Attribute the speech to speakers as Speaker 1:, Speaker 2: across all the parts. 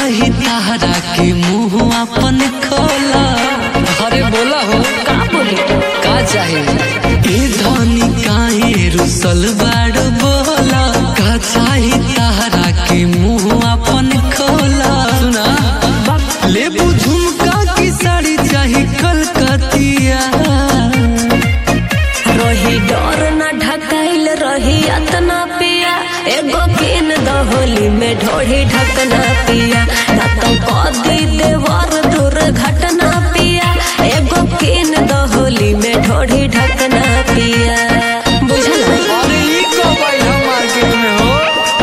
Speaker 1: चाही तारा के मुंह अपन खोला अरे बोला हो
Speaker 2: का बोले
Speaker 1: का चाही ए धनी काहे रुसल बाड़ बोला का चाही तारा के मुंह अपन खोला सुना लेबू झुमका की साड़ी चाही कलकतिया
Speaker 2: रही डर न ढकाइल रही अतना पिया एगो किन दहोली में ढोढ़ी ढकना पिया ना तो कदी देवर दुर्घटना पिया एगो किन दहोली में ढोढ़ी ढकना पिया बुझल
Speaker 1: अरे ई कब आई हम मार्केट में हो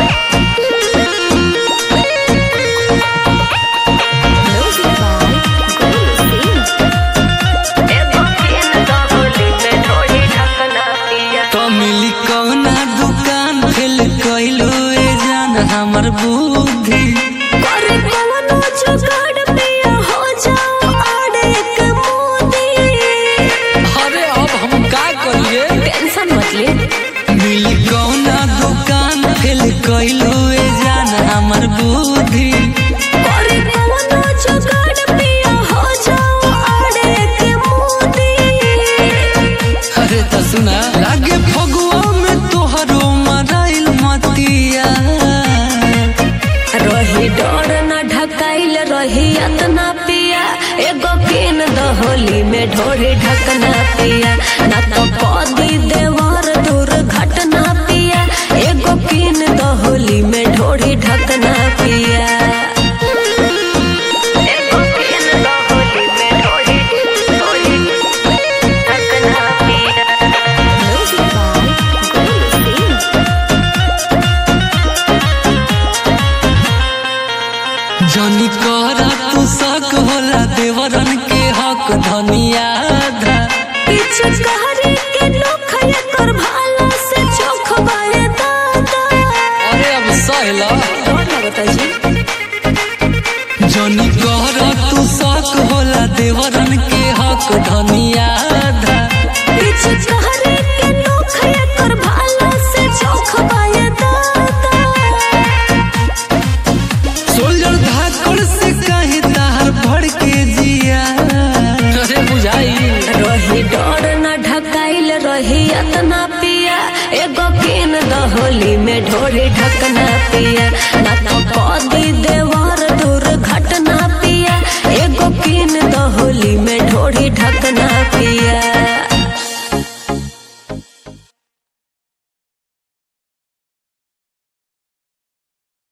Speaker 2: एगो किन दहोली में ढोढ़ी ढकना पिया
Speaker 1: तो मिली कौना दुकान फेल कइलो ए जान हमर बुद्धि
Speaker 2: करे कवनो जुगाड़ पिया हो जाओ आड़े के मोदी
Speaker 1: अरे अब हम का करिए
Speaker 2: टेंशन मत ले
Speaker 1: मिली कौना दुकान फेल कइलो ए जान हमर बुद्धि
Speaker 2: करे कवनो जुगाड़ पिया हो जाओ आड़े के मोदी
Speaker 1: अरे तो सुना लागे फगुआ में तोहरो मराइल मतिया
Speaker 2: रही डर न ढकाइल रही अतना पिया एगो किन दहोली में ढोरी ढकना पिया ना तो कदी देवर दुर्घटना पिया एगो किन दहोली में ढोरी ढकना पिया एगो किन दहोली में ढोरी ढोरी ढकना पिया म्यूजिक बाय गोलू सिंह
Speaker 1: जनी करा तू शक होला देवरन के हक धनिया धा
Speaker 2: पीछे कहरे के नोख एकर भाला से चोख बाए दादा
Speaker 1: अरे अब सहला
Speaker 2: डर लगता जी
Speaker 1: जनी करा तू शक होला देवरन के हक धनिया धा
Speaker 2: पीछे कहरे के नोख एकर भाला से चोख बाए दादा
Speaker 1: सोल्जर धाकड़ से कहीं तार भड़ के जिया अरे बुझाई
Speaker 2: रही डर न ढकाइल रही अतना पिया एगो किन दहोली में ढोरी ढकना पिया ना तो